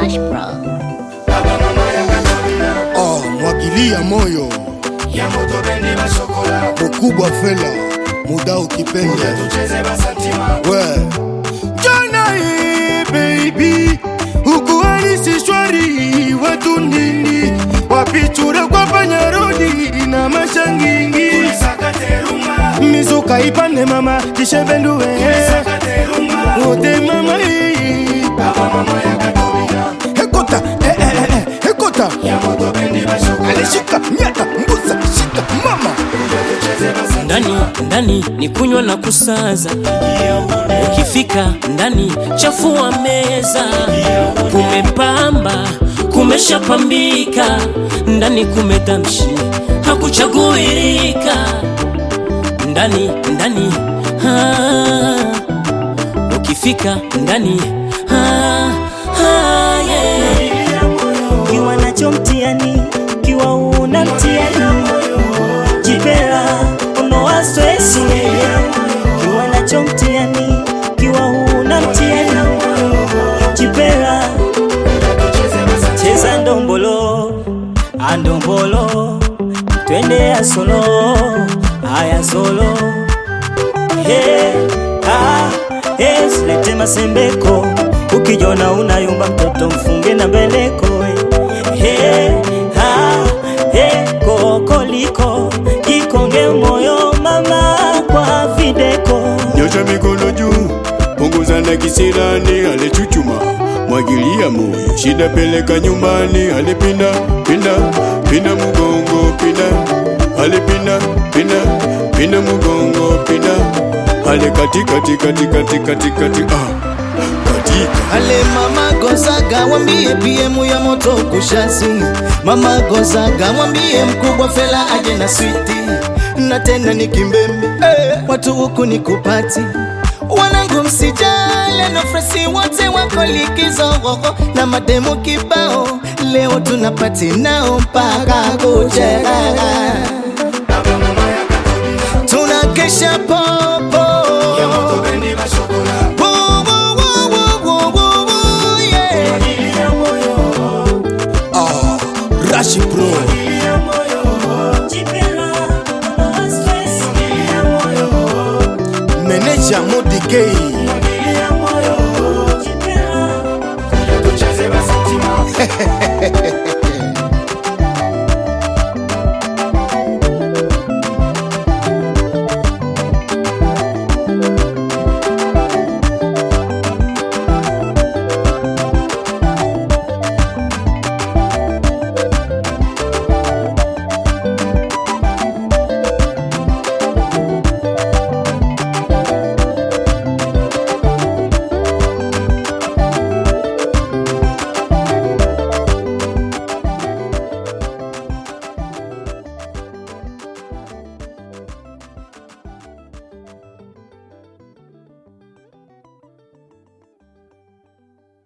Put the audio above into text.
Rush Bro. Oh, mwagilia moyo ya moto bendi bashokola mkubwa fela muda ukipenda tucheze basantima we jana hii baby ukuhalisi shwari watu nini wapichura kwa panyarodi na mashangingi sakaterumba mizuka ipande mama kishebenduwe sakaterumba ote mama hii baba mama ya katobina hekota eh, eh, eh, eh, hekota ya moto bendi bashokola alishika nyata mbuza shika mama tucheze basantima ndani ndani ni kunywa na kusaza ukifika ndani chafua meza kumepamba kumeshapambika ndani kumetamshi hakuchaguirika ndani ndani ah, ukifika ndani ah, ah, yeah. kiwa nacho mtiani kiwa una mtiani jipera unoa stresi kiwa nacho mtiani kiwa una mtiani jipera cheza ndombolo andombolo twende ya solo aya solo Hey, ah, hey, silete masembeko ukijona unayumba mtoto mfunge na mbeleko eh. hey, ah, hey, kokoliko jikonge moyo mama kwa videko nyosha mikono juu, punguza na kisirani, alichuchuma mwagilia moyo, shida peleka nyumbani, alipinda pinda pinda mugongo pinda, alipinda pinda pinda mugongo pinda, ale kati kati kati kati kati kati ah katika Ale mama Gonzaga mwambie PM ya moto kushasi. Mama Gonzaga mwambie mkubwa Fela aje na switi, na tena ni kimbembe eh, watu huku ni kupati wanangu msijale na fresi wote wako likizo gogo na mademu kibao, leo tunapati nao mpaka kucheka, tunakesha popo ya moto bendi bashokola Woo, woo, woo, woo, woo, woo, woo, yeah. ilia moyo ah, rashi pro ilia moyo jipera unoa stresi ilia moyo meneja modigei ilia moyo jipera tucheze basantima